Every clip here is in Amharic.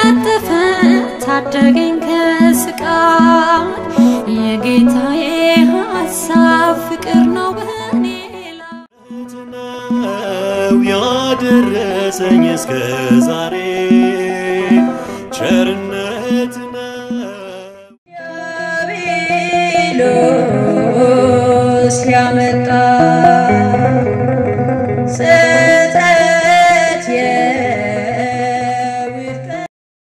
ቀለጠፈ ታደገኝ ከስቃይ የጌታዬ ሀሳብ ፍቅር ነው በኔ ላይ ነው ያደረሰኝ እስከ ዛሬ ቸርነት ነው። ዲያብሎስ ያመጣ ስህተት የውድቀት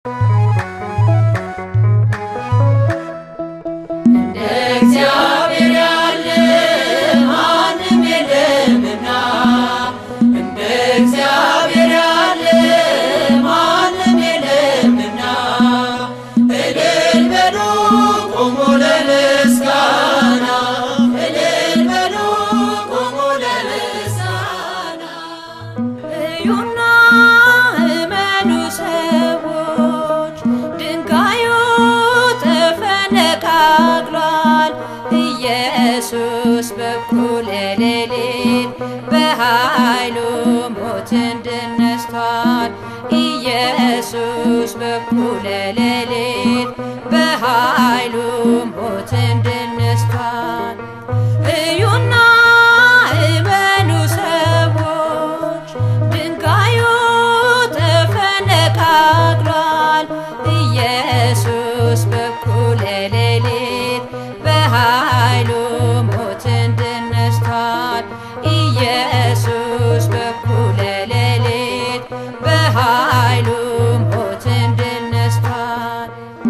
እግዚአብሔር ያለ ማንም የለምና እንደ እግዚአብሔር ያለ ማንም የለምና እልል በሉ ቆሙ ለምስጋና እልል በሉ ቆሙ ለምስጋና እዩና እመኑ ሰዎች ድንጋዩ ተፈነቃቅሏል። ኢየሱስ በኩለ ሌሊት በኃይሉ ሞትን ድል ነስቷል። ኢየሱስ በኩለ ሌሊት በኃይሉ ሞትን ድል ነስቷል። እዩና እመኑ ሰዎች ድንጋዩ ተፈነቃቅሏል። ኢየሱስ በኩለ ሌሊት በኃይሉ ሞትን ድል ነስቷል። ኢየሱስ በኩለ ሌሊት በኃይሉ ሞትን ድል ነስቷል።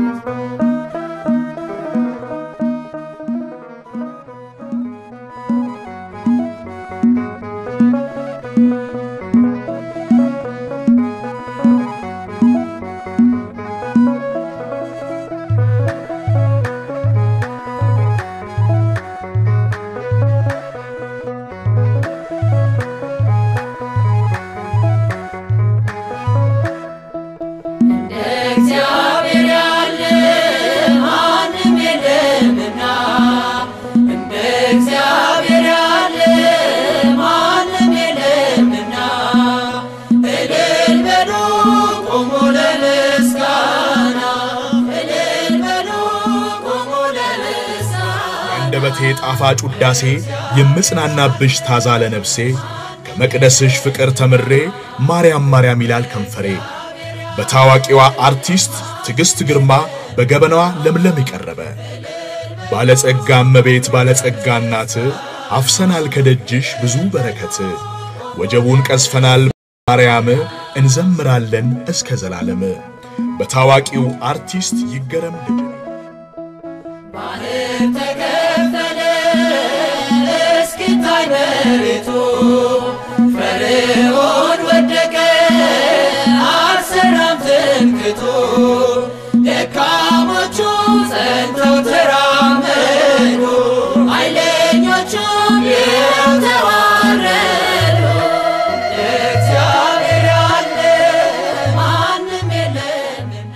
እንደ እግዚአብሔር ያለ ማንም የለምና እንደ እግዚአብሔር ያለ ማንም የለምና እልል በሉ ቆሙ ለምስጋና እልል በሉ ቆሙ ለምስጋና አንደበቴ ጣፋጭ ውዳሴ የምጽናናብሽ ታዛ ለነፍሴ ከመቅደስሽ ፍቅር ተምሬ ማርያም ማርያም ይላል ከንፈሬ። በታዋቂዋ አርቲስት ትዕግስት ግርማ በገበናዋ ለምለም የቀረበ ባለጸጋ እመቤት ባለጸጋ እናት አፍሰናል ከደጅሽ ብዙ በረከት ወጀቡን ቀዝፈናል ማርያም እንዘምራለን እስከ ዘላለም በታዋቂው አርቲስት ይገረም ልጅ ባህር ተከፈለ እስኪታይ መሬቱ ፈርዖን ወደቀ አልሰራም ትምክቱ ደካሞቹ ጸንተው ተራመዱ ኃይለኞቹም ይኸው ተዋረዱ እግዚአብሔር ያለ ማንም የለምና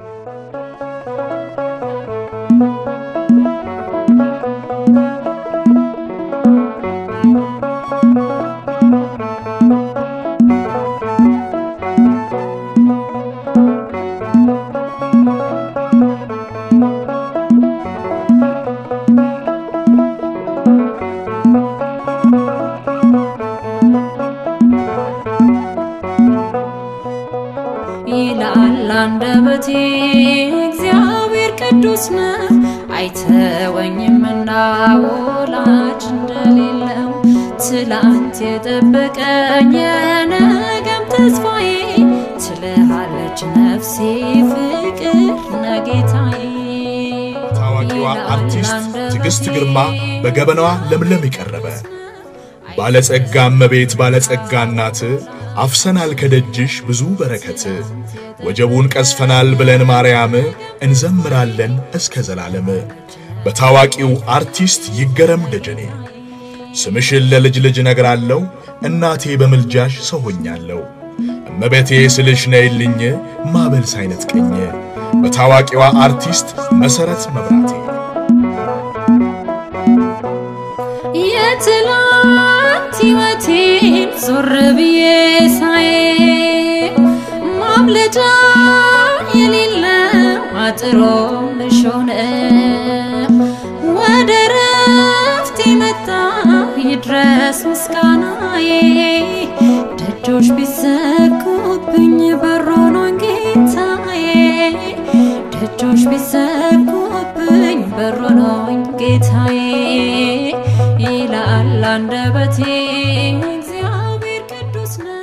ይላል አንደበቴ እግዚአብሔር ቅዱስ ነው አይተወኝምና ወላጅ እንደሌለው ትላንት የጠበቀኝ የነገም ተስፋዬ ትልሃለች ነፍሴ ፍቅር ነጌታዬ ታዋቂዋ አርቲስት ትዕግስት ግርማ በገበናዋ ለምለም የቀረበ ባለጸጋ እመቤት ባለጸጋ እናት አፍሰናል ከደጅሽ ብዙ በረከት ወጀቡን ቀዝፈናል ብለን ማርያም እንዘምራለን እስከ ዘላለም በታዋቂው አርቲስት ይገረም ደጀኔ ስምሽን ለልጅ ልጅ ነግራለሁ እናቴ በምልጃሽ ሰው ሆኛለሁ እመቤቴ ስልሽ ነይልኝ ማበል ሳይነጥቀኝ በታዋቂዋ አርቲስት መሰረት መብራቴ የትላንት ሕይወቴን ዞር ብዬ ሳይ ማምለጫ የሌለው አጥሮ ምሾን ወደ ረፍት መጣ ይድረስ ምስጋናዬ ደጆች ቢዘጉብኝ በሮኖን ጌታዬ ደጆች ቢዘጉብኝ በሮኖኝ ጌታዬ ይላል አንደበቴ እግዚአብሔር ቅዱስ ነው።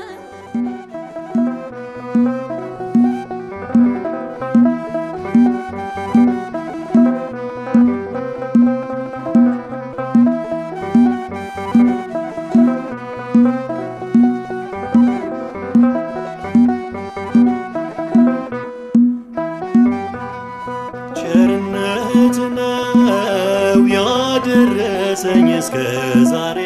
ቸርነት ነው ያደረሰኝ እስከ ዛሬ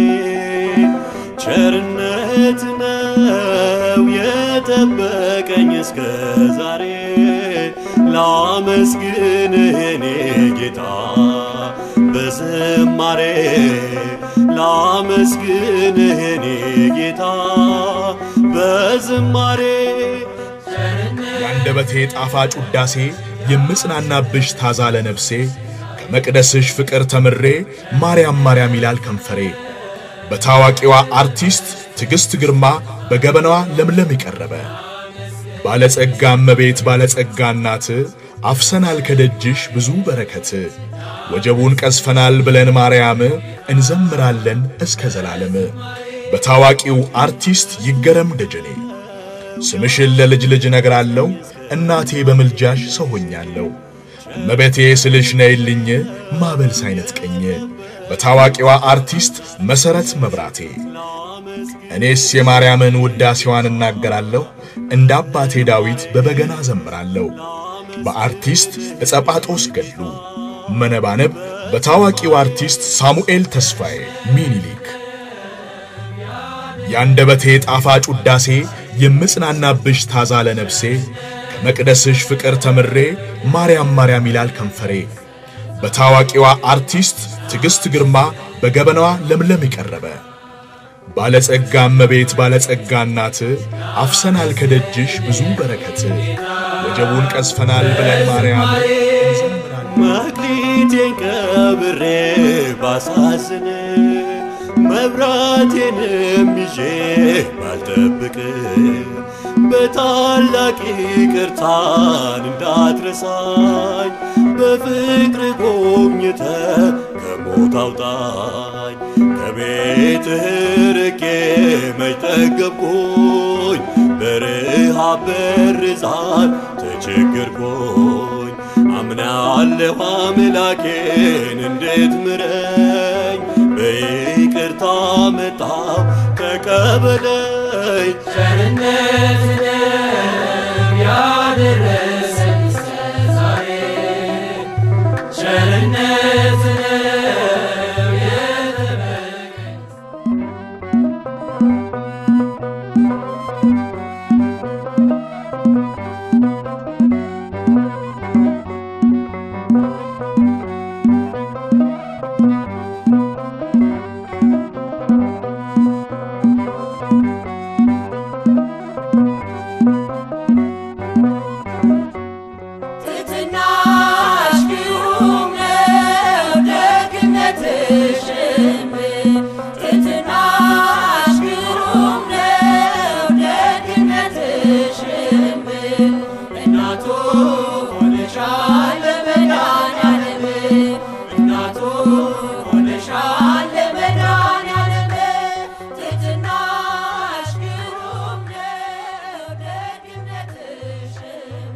ቸርነት ነው የጠበቀኝ እስከ ዛሬ ላመስግንህ እኔ ጌታ በዝማሬ ላመስግንህ እኔ ጌታ በዝማሬ የአንደበቴ ጣፋጭ ውዳሴ የምጽናናብሽ ታዛ ለነፍሴ ከመቅደስሽ ፍቅር ተምሬ ማርያም ማርያም ይላል ከንፈሬ። በታዋቂዋ አርቲስት ትዕግሥት ግርማ በገበናዋ ለምለም የቀረበ ባለጸጋ እመቤት ባለጸጋ እናት አፍሰናል ከደጅሽ ብዙ በረከት ወጀቡን ቀዝፈናል ብለን ማርያም እንዘምራለን እስከ ዘላለም። በታዋቂው አርቲስት ይገረም ደጀኔ ስምሽን ለልጅ ልጅ ነግራለሁ እናቴ በምልጃሽ ሰው ሆኛለሁ እመቤቴ ስልሽ ነይልኝ ማበል ሳይነጥቀኝ በታዋቂዋ አርቲስት መሰረት መብራቴ እኔስ የማርያምን ውዳሴዋን እናገራለሁ እንደ አባቴ ዳዊት በበገና ዘምራለሁ በአርቲስት ዕጸጳጦስ ገድሉ መነባነብ በታዋቂው አርቲስት ሳሙኤል ተስፋዬ ሚኒሊክ የአንደበቴ ጣፋጭ ውዳሴ የምጽናናብሽ ታዛ ለነፍሴ ከመቅደስሽ ፍቅር ተምሬ ማርያም ማርያም ይላል ከንፈሬ። በታዋቂዋ አርቲስት ትዕግሥት ግርማ በገበናዋ ለምለም የቀረበ ባለጸጋ እመቤት ባለጸጋ እናት አፍሰናል ከደጅሽ ብዙ በረከት ወጀቡን ቀዝፈናል ብለን ማርያም እንዘምራለን። መክሊቴን ቀብሬ ባሳዝን መብራቴንም ይዤ ባልጠብቅ በታላቅ ይቅርታን እንዳትረሳኝ በፍቅር ጎብኝተ ከሞት አውጣኝ ከቤትህ ርቄ መች ጠገብኩኝ በረሃብ በርዛት ተቸገርኩኝ አምናለሁ አምላኬን እንዴት ምረኝ በይቅርታ መጣው ተቀበለኝ ቸርነት ነው ያደረሰኝ እስከ ዛሬ ቸርነት ነው የጠበቀኝ ትሕትናሽ ግሩም ነው ደግነትሽም ትሕትናሽ ግሩም ነው ደግነትሽም እናቱ ሆነሻል ለመድኃኒዓለም እናቱ ሆነሻል ለመድኃኒዓለም ትሕትናሽ ግሩም ነው ደግነትሽም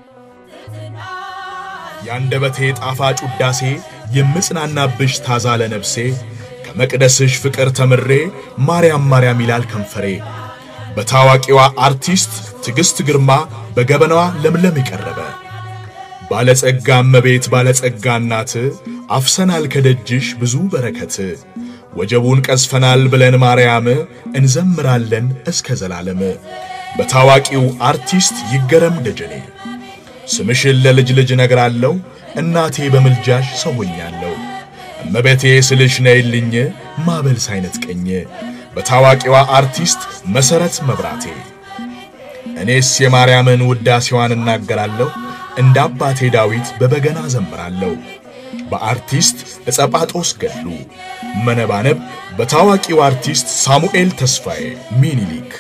የአንደበቴ ጣፋጭ ውዳሴ የምጽናናብሽ ታዛ ለነፍሴ ከመቅደስሽ ፍቅር ተምሬ ማርያም ማርያም ይላል ከንፈሬ። በታዋቂዋ አርቲስት ትዕግሥት ግርማ በገበናዋ ለምለም የቀረበ ባለጸጋ እመቤት ባለጸጋ እናት አፍሰናል ከደጅሽ ብዙ በረከት ወጀቡን ቀዝፈናል ብለን ማርያም እንዘምራለን እስከ ዘላለም። በታዋቂው አርቲስት ይገረም ደጀኔ ስምሽን ለልጅ ልጅ ነግራለሁ እናቴ በምልጃሽ ሰው ሆኛለሁ እመቤቴ ስልሽ ነይልኝ ማበል ሳይነጥቀኝ በታዋቂዋ አርቲስት መሰረት መብራቴ እኔስ የማርያምን ውዳሴዋን እናገራለሁ፣ እንደ አባቴ ዳዊት በበገና ዘምራለሁ። በአርቲስት ዕጸጳጦስ ገድሉ መነባነብ በታዋቂው አርቲስት ሳሙኤል ተስፋዬ ሚኒሊክ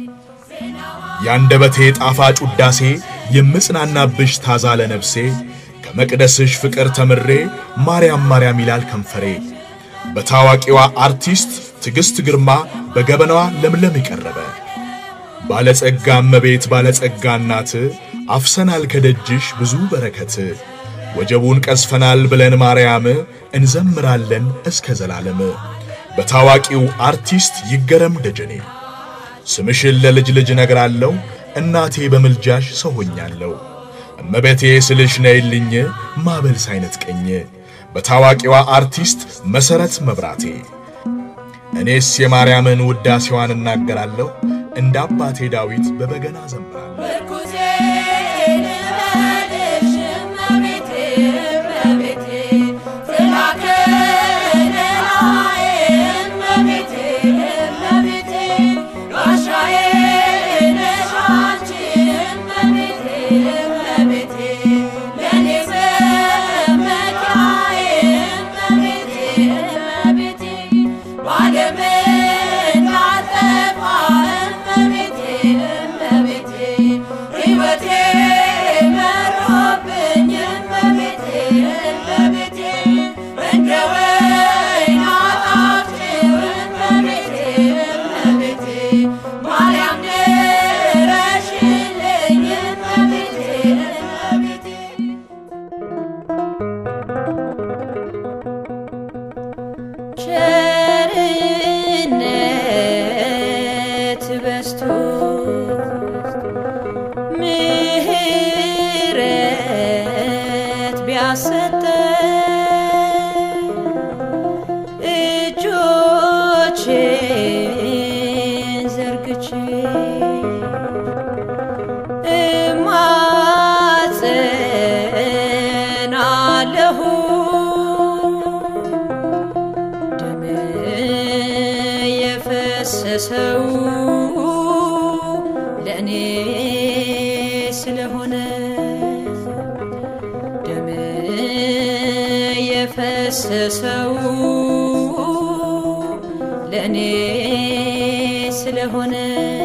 የአንደበቴ ጣፋጭ ውዳሴ የምጽናናብሽ ታዛ ለነፍሴ ከመቅደስሽ ፍቅር ተምሬ ማርያም ማርያም ይላል ከንፈሬ። በታዋቂዋ አርቲስት ትዕግሥት ግርማ በገበናዋ ለምለም የቀረበ ባለጸጋ እመቤት ባለጸጋ እናት አፍሰናል ከደጅሽ ብዙ በረከት ወጀቡን ቀዝፈናል ብለን ማርያም እንዘምራለን እስከ ዘላለም። በታዋቂው አርቲስት ይገረም ደጀኔ ስምሽን ለልጅ ልጅ ነግራለሁ እናቴ በምልጃሽ ሰው ሆኛለሁ እመቤቴ ስልሽ ነይልኝ ማበል ሳይነጥቀኝ። በታዋቂዋ አርቲስት መሰረት መብራቴ እኔስ የማርያምን ውዳሴዋን እናገራለሁ እንደ አባቴ ዳዊት በበገና ዘምራለሁ። ምርኩዜ ልበልሽ እመቤቴ እመቤቴ ፍላከለላዬ እመቤቴ እመቤቴ ጋሻዬ ነሽ አንቺ እመቤቴ እመቤቴ ለእኔ መመኪያዬ እመቤቴ እመቤቴ ባለም እንዳልጠፋ እመቤቴ እመቤቴ ሕይወቴ መሮብኝ እመቤቴ እመቤቴ እንደ ወይን አጣፍጭው እመቤቴ እመቤቴ ማርያም ድረሽልኝ እመቤቴ እመቤቴ ቸርነት በስቶ ምሕረት ቢያሰጠ እጆቼን ዘርግቼ እማጸናለሁ ደም የፈሰሰው ለእኔ ስለሆነ ደም የፈሰሰው ለእኔ ስለሆነ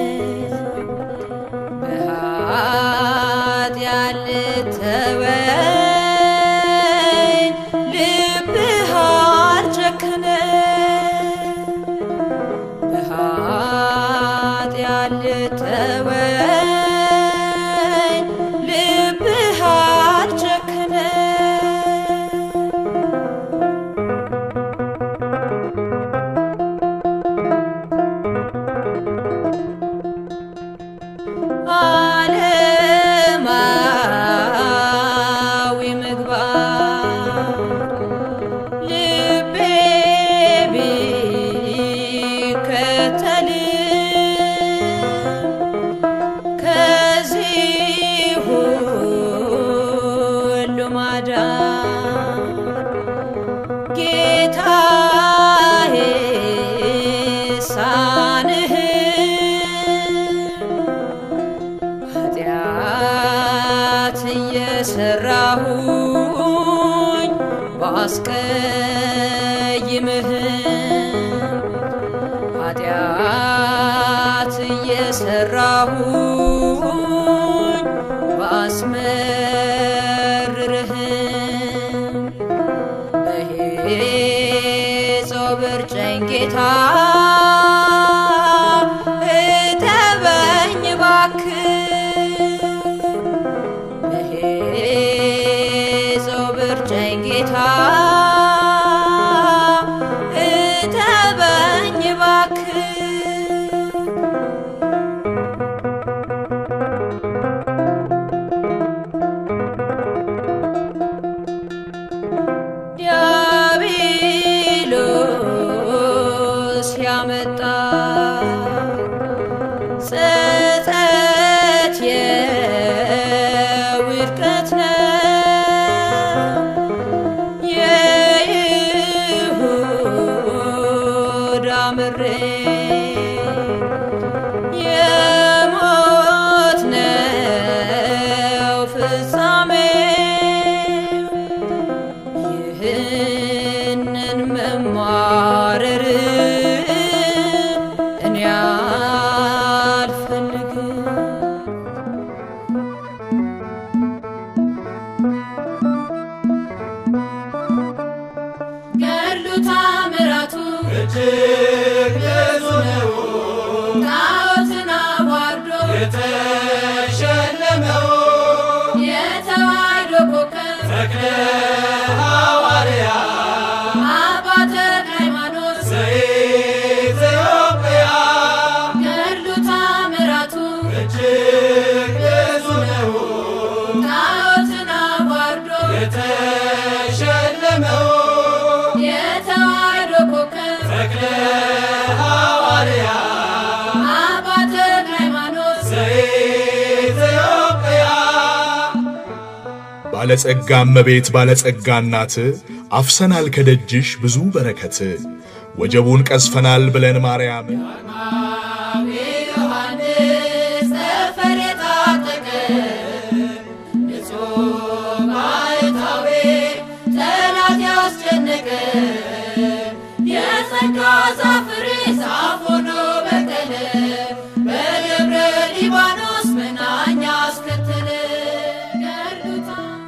በኃጢአት ልተወኝ ልብህ አልጨከነ በኃጢአት ልተወኝ ልብህ አልጨከነ ዓለማዊ ምግባር ልቤ ቢከተልም ከዚህ ሁሉ ማዳን ጌታዬ ሳንህ ኃጢአት እየሰራሁኝ ባስቀይምህም ኃጢአት እየሰራሁኝ ባስመርርህም በሄጾብ እርጨኝ ጌታ እጠበኝ እባክህ በሄጾብ እርጨኝ ጌታ እጠበኝ እባክህ ዲያብሎስ ያመጣ ጸጸት የውድቀት ነው ፍጻሜ ይህንን መማረር እኔ አልፈልግም። ገድሉ ታምራቱ እጅግ ብዙ ነው ጣዖትን አዋርዶ የተሸለመው የተዋሕዶ ኮከብ ተክለ ሐዋርያ አባ ተክለ ሃይማኖት ዘኢትዮጵያ ገድሉ ታምራቱ እጅግ ብዙ ነው ጣዖትን አዋርዶ የተሸለመው የተዋሕዶ ኮከብ ተክለ ሐዋርያ አባ ተክለ ሃይማኖት ዘኢትዮጵያ ባለጸጋ እመቤት ባለጸጋ እናት አፍሰናል ከደጅሽ ብዙ በረከት ወጀቡን ቀዝፈናል ብለን ማርያም ዮሐንስ ጠፈር የታጠቀ ንጹሕ ባሕታዊ ጠላት ያስጨነቀ የጸጋ ዛፍ ፍሬ ዛፍ ሆኖ በቀለ በደብረ ሊባኖስ መናኛ አስከተለ ገድሉታ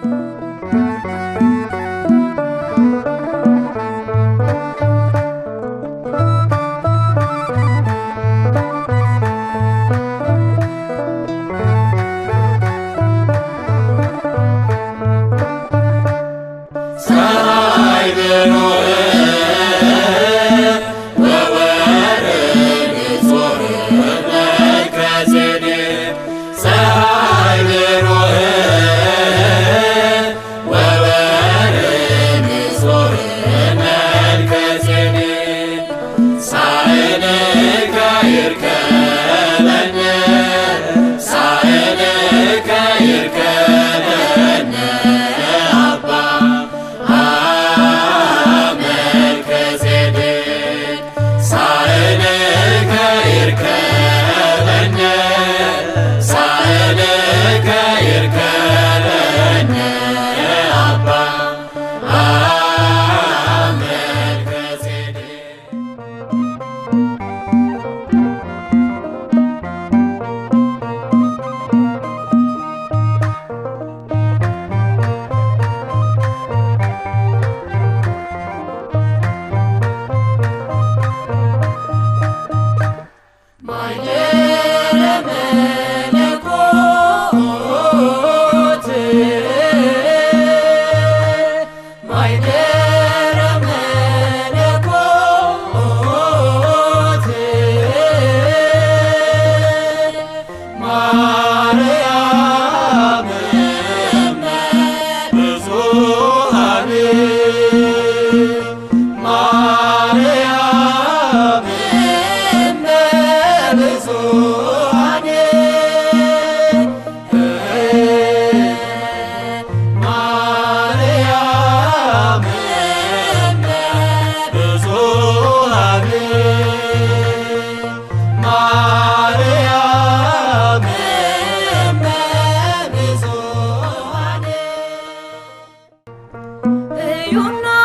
እዩና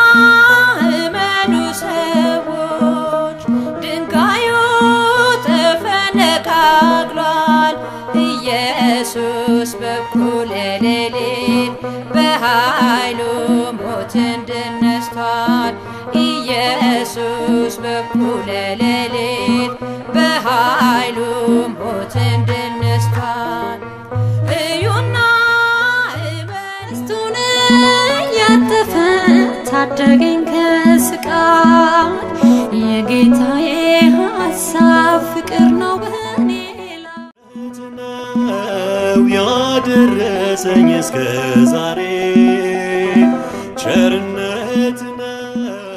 እመኑ ሰዎች፣ ድንጋዩ ተፈነቃቅሏል። ኢየሱስ በኩለ ሌሊት በኃይሉ ሞትን ድል ነስቷል። ኢየሱስ በኩለ ሌሊት በኃይሉ ሞትን ድል ነስቷል። እዩና እመስቱን ያጠፈ ታደገኝ ከስቃይ የጌታዬ ሐሳብ ፍቅር ነው በኔ ላይ ነው ያደረሰኝ እስከ ዛሬ ቸርነት ነው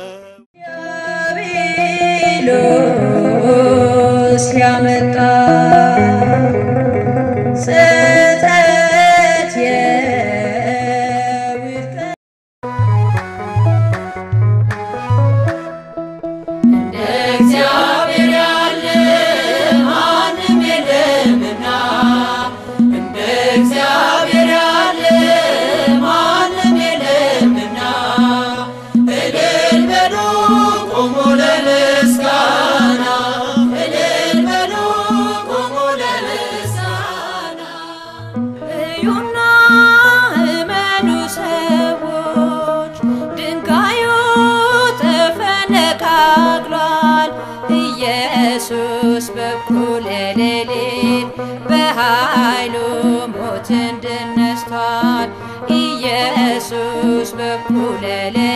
ዲያብሎስ ያመጣ ስህተት የውድቀት እንደ እግዚአብሔር ያለ ማንም የለምና እንደ እግዚአብሔር ያለ ኢየሱስ በኩለ ሌሊት